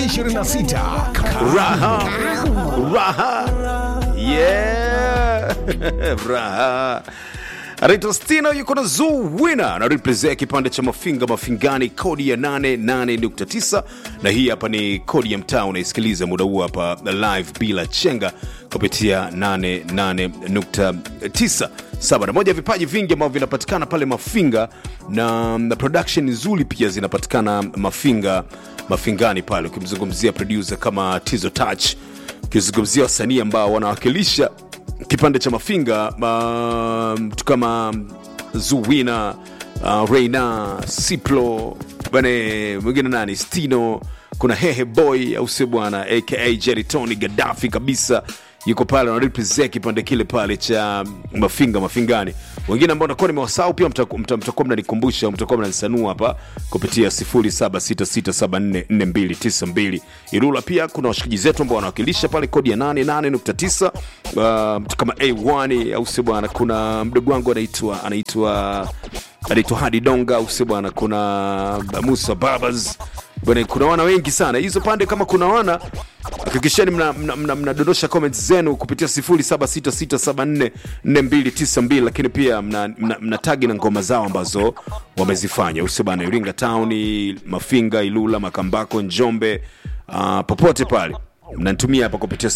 2026 raha raha yeah raha anaitwa stina yuko na zuwina anarepresea kipande cha mafinga mafingani kodi ya 88.9 na hii hapa ni kodi ya mtaa unaisikiliza muda huu hapa live bila chenga kupitia 88.9 saba na moja ya vipaji vingi ambavyo vinapatikana pale mafinga na, na production nzuri pia zinapatikana mafinga mafingani pale ukimzungumzia producer kama tizo touch ukizungumzia wasanii ambao wanawakilisha kipande cha mafinga uh, mtu kama zuwina uh, reina siplo bane mwingine nani stino kuna hehe boy au sio bwana aka jeritoni gadafi kabisa yuko pale wanarepresent kipande kile pale cha mafinga mafingani wengine ambao nakuwa nimewasahau pia mtakuwa mta, mta mnanikumbusha mtakuwa mnanisanua hapa kupitia 0766744292 irula pia kuna washikaji zetu ambao wanawakilisha pale kodi ya 88.9 uh, mtu kama a1 au sio bwana kuna mdogo wangu anaitwa anaitwa anaitwa hadi donga au sio bwana kuna musa babas bwana kuna wana wengi sana hizo pande kama kuna wana hakikisheni mnadondosha mna, mna, mna comments zenu kupitia 0766744292 lakini pia mna, mna, mna tagi na ngoma zao ambazo wamezifanya usio bana iringa town mafinga ilula makambako njombe uh, popote pale mnanitumia hapa kupitia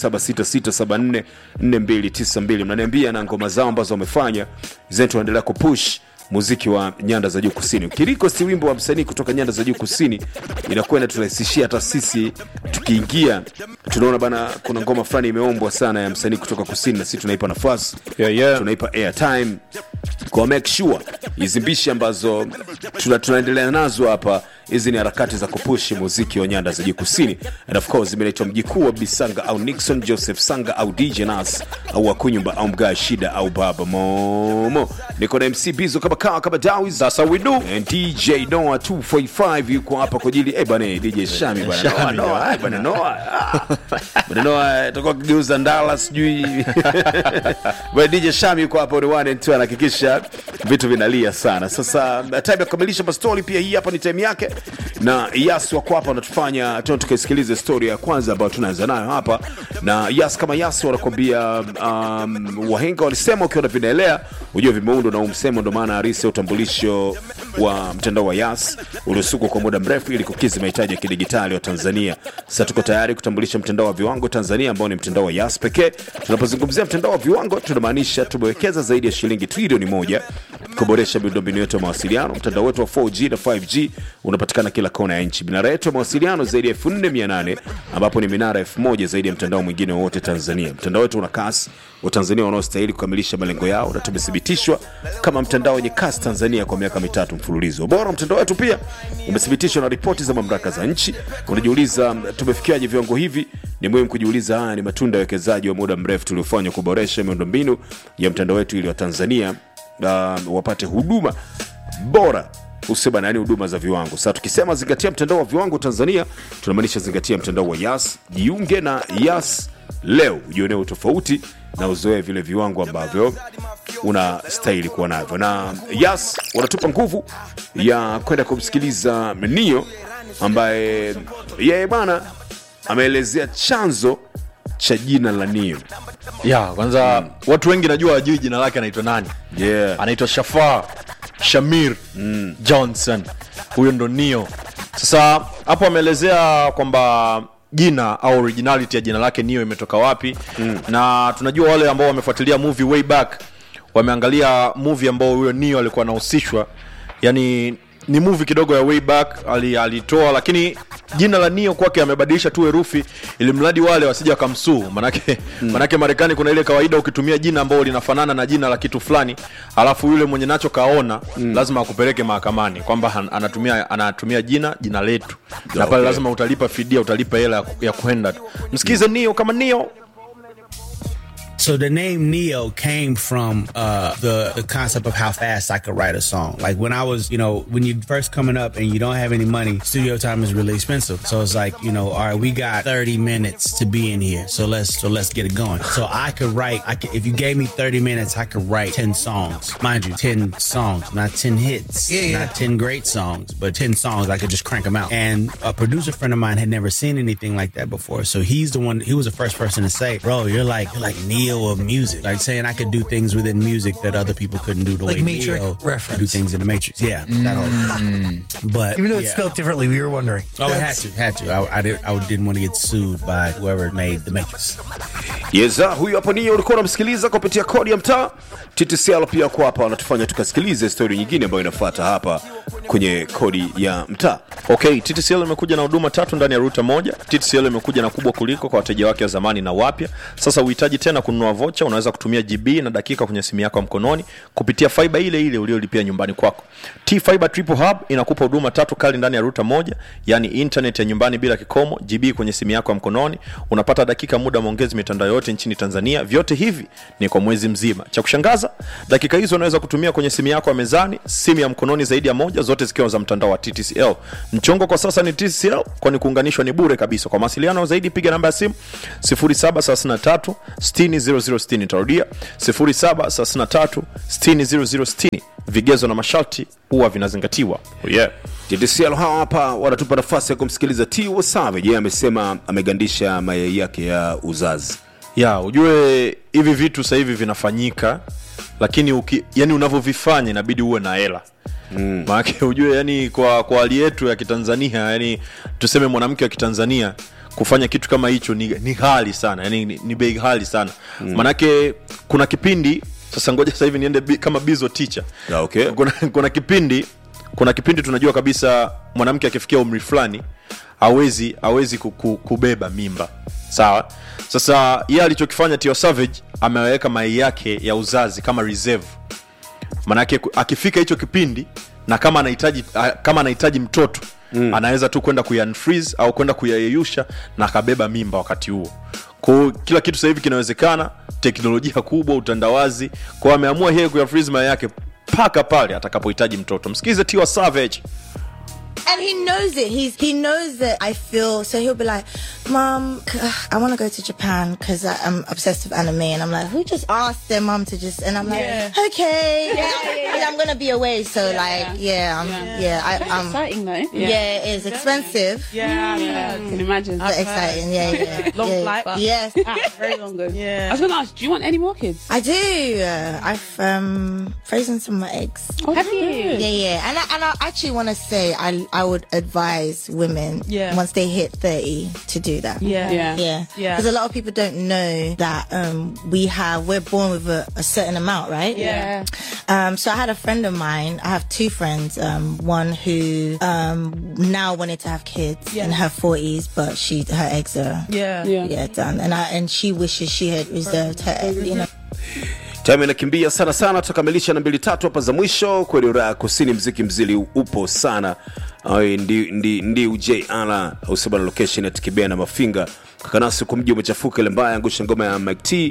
0766744292 mnaniambia na ngoma zao ambazo wamefanya zetu tunaendelea kupush muziki wa nyanda za juu kusini kiriko si wimbo wa msanii kutoka nyanda za juu kusini inakuwa inaturahisishia hata sisi tukiingia tunaona bana kuna ngoma fulani imeombwa sana ya msanii kutoka kusini na sisi tunaipa nafasi Yeah, yeah. tunaipa airtime kwa make sure hizi mbishi ambazo tuna, tunaendelea nazo hapa hizi ni harakati za kupushi muziki wa nyanda za juu kusini and of course imeletwa mjikuu wa bisanga au nixon joseph sanga au dj nas au wakunyumba au mgaa shida au baba momo niko na mc bizo kama kawa kama dawi Sasa we do. and dj noa 245 yuko hapa kwa ajili eh bana dj shami bana Noah, Shami, Noah, eh, bana noa bana noa itakuwa kigeuza ndala sijui bwana dj shami yuko hapa ni one and two anahakikisha vitu vinalia sana sasa time ya kukamilisha mastori pia hii hapa ni time yake na yas wako hapa wanatufanya tena tukaisikilize story ya kwanza ambayo tunaanza nayo hapa na yas kama yas wanakwambia um, wahenga walisema ukiona vinaelea ujue vimeundwa na umsemo ndo maana harisi ya utambulisho wa mtandao wa yas uliosukwa kwa muda mrefu ili kukizi mahitaji ya kidigitali wa tanzania sasa tuko tayari kutambulisha mtandao wa viwango tanzania ambao ni mtandao wa yas pekee tunapozungumzia mtandao wa viwango tunamaanisha tumewekeza zaidi ya shilingi trilioni moja kuboresha miundombinu yetu ya mawasiliano mtandao wetu wa 4g na 5g unapatikana kila kona ya nchi minara yetu ya mawasiliano zaidi ya 4800 ambapo ni minara 1000 zaidi ya mtandao mwingine wowote tanzania mtandao wetu una kasi watanzania wanaostahili kukamilisha malengo yao na tumethibitishwa kama mtandao wenye kasi tanzania kwa miaka mitatu mfululizo ubora wa mtandao wetu pia umethibitishwa na ripoti za mamlaka za nchi unajiuliza tumefikiaje viwango hivi ni muhimu kujiuliza haya ni matunda ya wekezaji wa muda mrefu tuliofanywa kuboresha miundombinu ya mtandao wetu ili watanzania uh, wapate huduma bora usema yani huduma za viwango sasa tukisema zingatia mtandao wa viwango tanzania tunamaanisha zingatia mtandao wa yas jiunge na yas leo ujionee utofauti na uzoee vile viwango ambavyo unastahili kuwa navyo na yas wanatupa nguvu ya kwenda kumsikiliza nio ambaye yeye bana ameelezea chanzo cha jina la nio ya kwanza watu wengi najua wajui jina lake anaitwa nani yeah. anaitwa shafar shamir mm. johnson huyo ndo nio sasa hapo ameelezea kwamba jina au originality ya jina lake nio imetoka wapi mm. na tunajua wale ambao wamefuatilia movie way back wameangalia movie ambao huyo nio alikuwa anahusishwa yani ni movie kidogo ya way back ali- alitoa lakini jina la nio kwake amebadilisha tu herufi ili mradi wale wasija wakamsuu manake, mm. manake marekani kuna ile kawaida ukitumia jina ambao linafanana na jina la kitu fulani alafu yule mwenye nacho kaona mm. lazima akupeleke mahakamani kwamba han- anatumia anatumia jina jina letu na pale Okay. lazima utalipa fidia utalipa hela ya ku- ya kwenda tu msikize nio kama nio So the name Neo came from uh, the the concept of how fast I could write a song. Like when I was, you know, when you first coming up and you don't have any money, studio time is really expensive. So it's like, you know, all right, we got 30 minutes to be in here. So let's so let's get it going. So I could write. I could, if you gave me 30 minutes, I could write 10 songs. Mind you, 10 songs, not 10 hits, Yeah, yeah. not 10 great songs, but 10 songs. I could just crank them out. And a producer friend of mine had never seen anything like that before. So he's the one. He was the first person to say, "Bro, you're like you're like Neo of music." Like saying I could do things within music that other people couldn't do the Like way Matrix Neo reference. could do things in the Matrix. Yeah, that whole. But Even though it's yeah. spelled differently, we were wondering. Oh, it had That's- to, had to. I, I, did, I didn't want to get sued by whoever made the Matrix. yeza huyu hapo niyo ulikuwa unamsikiliza kupitia kodi ya mtaa ttcl pia kwa hapa wanatufanya tukasikilize stori nyingine ambayo inafuata hapa kwenye kodi ya mtaa okay ttcl imekuja na huduma tatu ndani ya ruta moja ttcl imekuja na kubwa kuliko kwa wateja wake wa zamani na wapya sasa uhitaji tena kununua vocha unaweza kutumia gb na dakika kwenye simu yako ya mkononi kupitia faiba ile ile uliolipia nyumbani kwako t fiber triple hub inakupa huduma tatu kali ndani ya ruta moja yani internet ya nyumbani bila kikomo gb kwenye simu yako ya mkononi unapata dakika muda maongezi mitandao yote nchini tanzania vyote hivi ni kwa mwezi mzima cha kushangaza dakika hizo unaweza kutumia kwenye simu yako ya mezani simu ya mkononi zaidi ya moja zote zikiwa za mtandao wa ttcl mchongo kwa sasa ni tcl kwani kuunganishwa ni bure kabisa kwa mawasiliano zaidi piga namba ya simu 733 60 nitarudia 733 60 vigezo na masharti huwa vinazingatiwa oh yeah. ttcl hawa hapa wanatupa nafasi ya kumsikiliza t wasavage yeye amesema amegandisha mayai yake ya uzazi ya ujue hivi vitu sasa hivi vinafanyika lakini uki, yani unavyovifanya inabidi uwe na hela mm. maanake ujue yani kwa kwa hali yetu ya kitanzania yani tuseme mwanamke wa kitanzania kufanya kitu kama hicho ni, ni ghali sana yani ni, ni bei ghali sana mm. maanake kuna kipindi sasa ngoja sasa hivi niende bi, kama bizo teacher Ah, okay. kuna, kuna kipindi kuna kipindi tunajua kabisa mwanamke akifikia umri fulani awezi awezi kuku, kubeba mimba sawa sasa yeye alichokifanya tio savage ameweka mai yake ya uzazi kama reserve manake ku- akifika hicho kipindi na kama anahitaji a- kama anahitaji mtoto mm. anaweza tu kwenda kuyanfreeze au kwenda kuyayeyusha na akabeba mimba wakati huo kwao kila kitu sasa hivi kinawezekana teknolojia kubwa utandawazi kwao ameamua yeye kuyafreeze mayai yake mpaka pale atakapohitaji mtoto msikize tiwa savage And he knows it. He's he knows that I feel. So he'll be like, "Mom, c- I want to go to Japan because I'm obsessed with anime." And I'm like, "Who just asked their mom to just?" And I'm like, Yeah. "Okay, Yeah, yeah, But I'm gonna be away." So like, yeah, I'm, yeah, I, Very um, exciting though. yeah. it is expensive. Yeah, yeah, I can imagine. But exciting, yeah, yeah. Long yeah. flight, but- Yes, Ah, very long ago. Yeah. I was going to ask, do you want any more kids? I do. Uh, I've um frozen some of my eggs. Have you? Yeah, yeah, and I, and I actually want to say I I would advise women Yeah. once they hit thirty to do that. Yeah. Yeah. Yeah, Yeah. Because a lot of people don't know that um, we have we're born with a, a certain amount, right? Yeah. Um, so I had a friend of mine. I have two friends. Um, one who um, now wanted to have kids Yeah. in her forties, but she her eggs are Yeah. Yeah. yeah done, and I and she wishes she had reserved her eggs. You know. time inakimbia sana sana tutakamilisha na mbili tatu hapa za mwisho kweli raha kusini mziki mzili upo sana Ai, ndi, ndi, ndi uj ala usema na location ya tikibea na mafinga kakanasi kwa mji umechafuka ile mbaya angusha ngoma ya mike t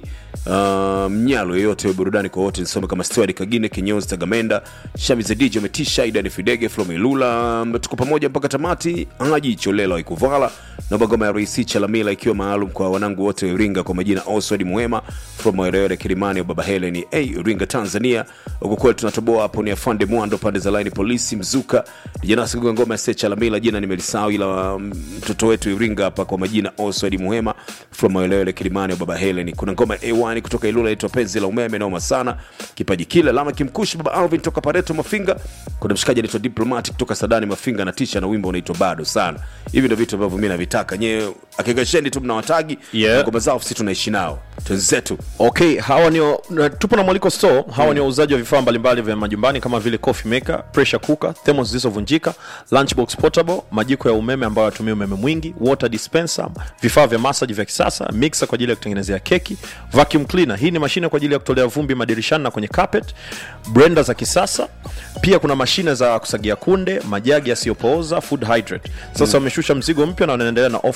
uh, mnyalo yoyote burudani kwa wote nisome kama steward kagine kinyozi tagamenda shami za dj umetisha idani fidege flomelula tuko pamoja mpaka tamati haji cholela ikuvala naomba ngoma ya raisi chalamila ikiwa maalum kwa wanangu wote wa iringa kwa majina oswald muhema from maeneo kilimani baba heleni hey, iringa tanzania huku kweli tunatoboa hapo ni afande mwando pande za laini polisi mzuka janasi kuga ngoma ya secha lamila jina nimelisahau ila mm, mtoto wetu iringa hapa kwa majina oswald muhema from maeneo kilimani baba heleni kuna ngoma ya a1 kutoka ilula inaitwa penzi la umeme naoma sana kipaji kile lama kimkushi baba alvin toka pareto mafinga kuna mshikaji anaitwa diplomatic kutoka sadani mafinga na tisha na wimbo unaitwa bado sana hivi ndio vitu ambavyo mi navitaka nyewe akikasheni tu mnawatagi Yeah. ngoma zao sisi tunaishi nao twenzetu okay hawa ni na- tupo na mwaliko store hawa ni wauzaji wa vifaa mbalimbali vya majumbani kama vile coffee maker pressure cooker thermos zilizovunjika lunchbox portable majiko ya umeme ambayo yatumia umeme mwingi water dispenser vifaa vya massage vya kisasa mixer kwa ajili ya kutengenezea keki vacuum cleaner hii ni mashine kwa ajili ya kutolea vumbi madirishani na kwenye carpet blender za kisasa pia kuna mashine za kusagia kunde majagi yasiyopooza food hydrate sasa wameshusha mzigo mpya na wanaendelea na ofa kwako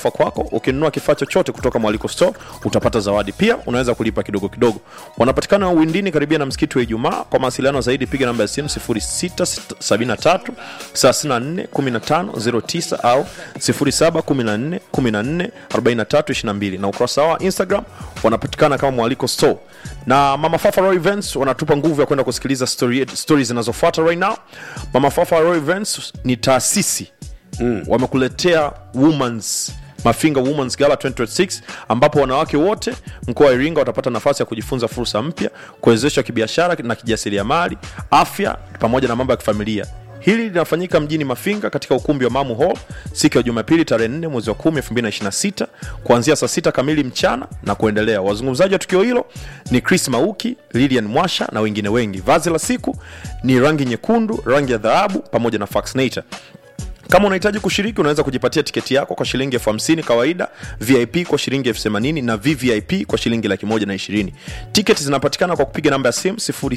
ukinunua kifaa chochote kutoka mwaliko store utapata zawadi pia unaweza kulipa kidogo kidogo wanapatikana windini karibia na msikiti wa ijumaa kwa mawasiliano zaidi piga namba ya simu 0673 34 15 09 au 0714 14 43 22 na ukurasa wao wa instagram wanapatikana kama mwaliko store na mama fafa Roy events wanatupa nguvu ya kwenda kusikiliza story, story zinazofuata right now mama fafa Roy events ni taasisi mm. wamekuletea womans mafinga womans gala 2026 ambapo wanawake wote mkoa wa iringa watapata nafasi ya kujifunza fursa mpya kuwezeshwa kibiashara na kijasiriamali afya pamoja na mambo ya kifamilia hili linafanyika mjini mafinga katika ukumbi wa mamu hall siku ya jumapili tarehe 4 mwezi wa 10 2026 kuanzia saa 6 kamili mchana na kuendelea wazungumzaji wa tukio hilo ni chris mauki lilian mwasha na wengine wengi vazi la siku ni rangi nyekundu rangi ya dhahabu pamoja na faxnator kama unahitaji kushiriki unaweza kujipatia tiketi yako kwa shilingi elfu hamsini kawaida vip kwa shilingi elfu themanini na vvip kwa shilingi laki moja na ishirini tiketi zinapatikana kwa kupiga namba ya simu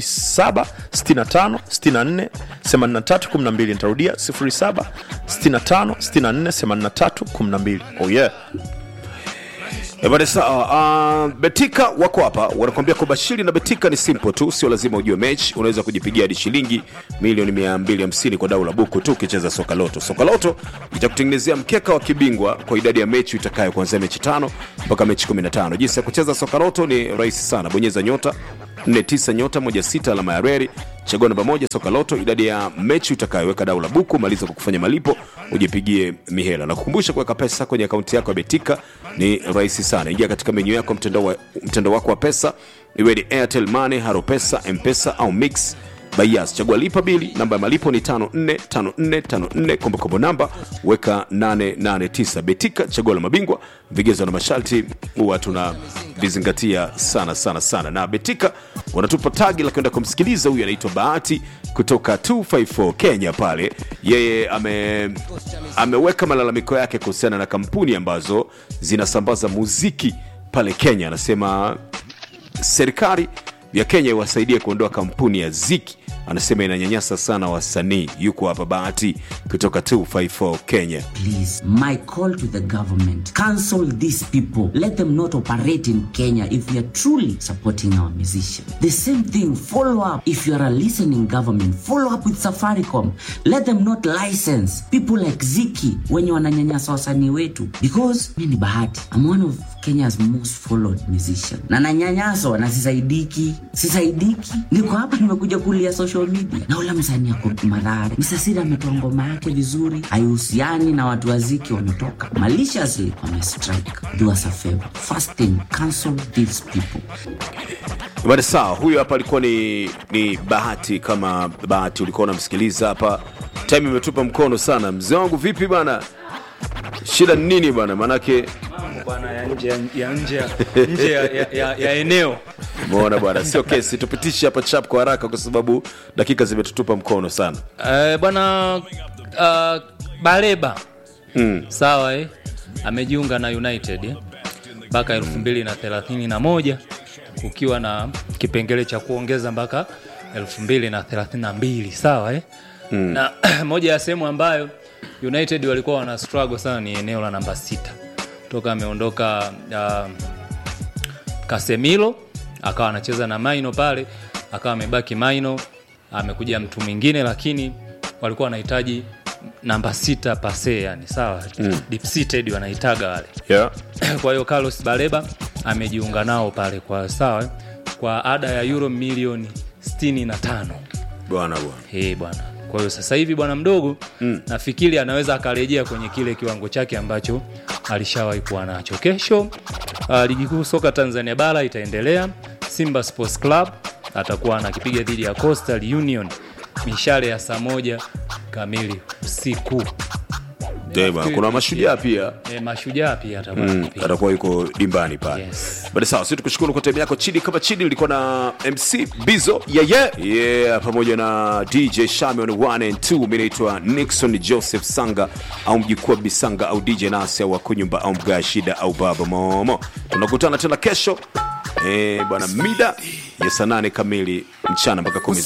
0765648312 nitarudia 0765648312 oh yeah Ebane sawa. Uh, Betika wako hapa wanakuambia kubashiri na Betika ni simple tu, sio lazima ujue mechi. Unaweza kujipigia hadi shilingi milioni 250 kwa dau la buku tu ukicheza soka loto. Soka loto itakutengenezea mkeka wa kibingwa kwa idadi ya mechi itakayo kuanzia mechi tano mpaka mechi 15. Jinsi ya kucheza soka loto ni rahisi sana, bonyeza nyota 49 nyota 16 alama ya reri chagua namba moja soka loto idadi ya mechi utakayoweka dau la buku maliza kwa kufanya malipo ujipigie mihela na kukumbusha kuweka pesa kwenye akaunti yako ya betika ni rahisi sana ingia katika menyu yako mtandao wa, mtandao wako wa pesa iwe ni airtel money haro pesa mpesa au mix Bayas, chagua lipa bili, namba ya malipo ni 545454, kombokombo namba weka 889. Betika, chaguo la mabingwa, vigezo na masharti huwa tunavizingatia sana sana sana. Na Betika wanatupa tagi la kwenda kumsikiliza huyu anaitwa Bahati kutoka 254 Kenya pale. Yeye ame, ameweka malalamiko yake kuhusiana na kampuni ambazo zinasambaza muziki pale Kenya. Anasema serikali ya Kenya iwasaidie kuondoa kampuni ya Ziki. Anasema inanyanyasa sana wasanii. Yuko hapa Bahati kutoka 254 Kenya. Please, my call to the government cancel these people. Let them not operate in Kenya if we are truly supporting our musicians. The same thing, follow up. If you are a listening government, follow up with Safaricom. Let them not license people like Ziki wenye wananyanyasa wasanii wetu because mi ni Bahati. I'm one of Kenya's most followed musician na nanyanyaswa na sisaidiki, sisaidiki. Niko hapa nimekuja kulia social media na ula msanii ako Madhare. Msasiri ametoa ngoma yake vizuri, haihusiani na watu wa Ziki wametoka maliciously wamestrike. Do us a favor, first thing, cancel these people. Bada sawa, huyo hapa alikuwa ni, ni Bahati. Kama Bahati ulikuwa unamsikiliza hapa, time imetupa mkono sana. Mzee wangu vipi bana, shida ni nini bana? Maanake bwana ya nje ya, ya nje ya, nje ya, ya, ya, ya eneo umeona bwana, sio kesi, tupitishe hapa chap kwa haraka, kwa sababu dakika zimetutupa mkono sana. uh, bwana uh, Baleba Mm. sawa eh? amejiunga na United eh? mpaka elfu mbili na thelathini na moja ukiwa na kipengele cha kuongeza mpaka elfu mbili na thelathini na mbili sawa eh? mm. na moja ya sehemu ambayo United walikuwa wana struggle sana ni eneo la namba sita toka ameondoka uh, Casemiro akawa anacheza na Maino pale, akawa amebaki Maino, amekuja mtu mwingine, lakini walikuwa wanahitaji namba sita pase, yani sawa mm. deep seated wanaitaga wale Yeah. kwa hiyo Carlos Baleba amejiunga nao pale kwa sawa kwa ada ya euro milioni 65 Bwana bwana. hey, bwana kwa hiyo sasa hivi bwana mdogo mm. nafikiri anaweza akarejea kwenye kile kiwango chake ambacho alishawahi kuwa nacho kesho uh, ligi kuu soka tanzania bara itaendelea simba sports club atakuwa anakipiga dhidi ya coastal union mishale ya saa moja kamili usiku Eh, bwana, kuna mashujaa pia e, mashujaa pia atakuwa Mm, anakipiga. atakuwa yuko dimbani pale Yes. bada sawa si tukushukuru kwa time yako chini kama chini ulikuwa na mc bizo yeah, yeah. Yeah, pamoja na dj shamion 1 and 2 mi naitwa nixon joseph sanga au mjukuu bisanga au dj nasia wa kunyumba au mgaa shida au baba momo tunakutana tena kesho eh, bwana mida ya saa nane kamili mchana mpaka kumi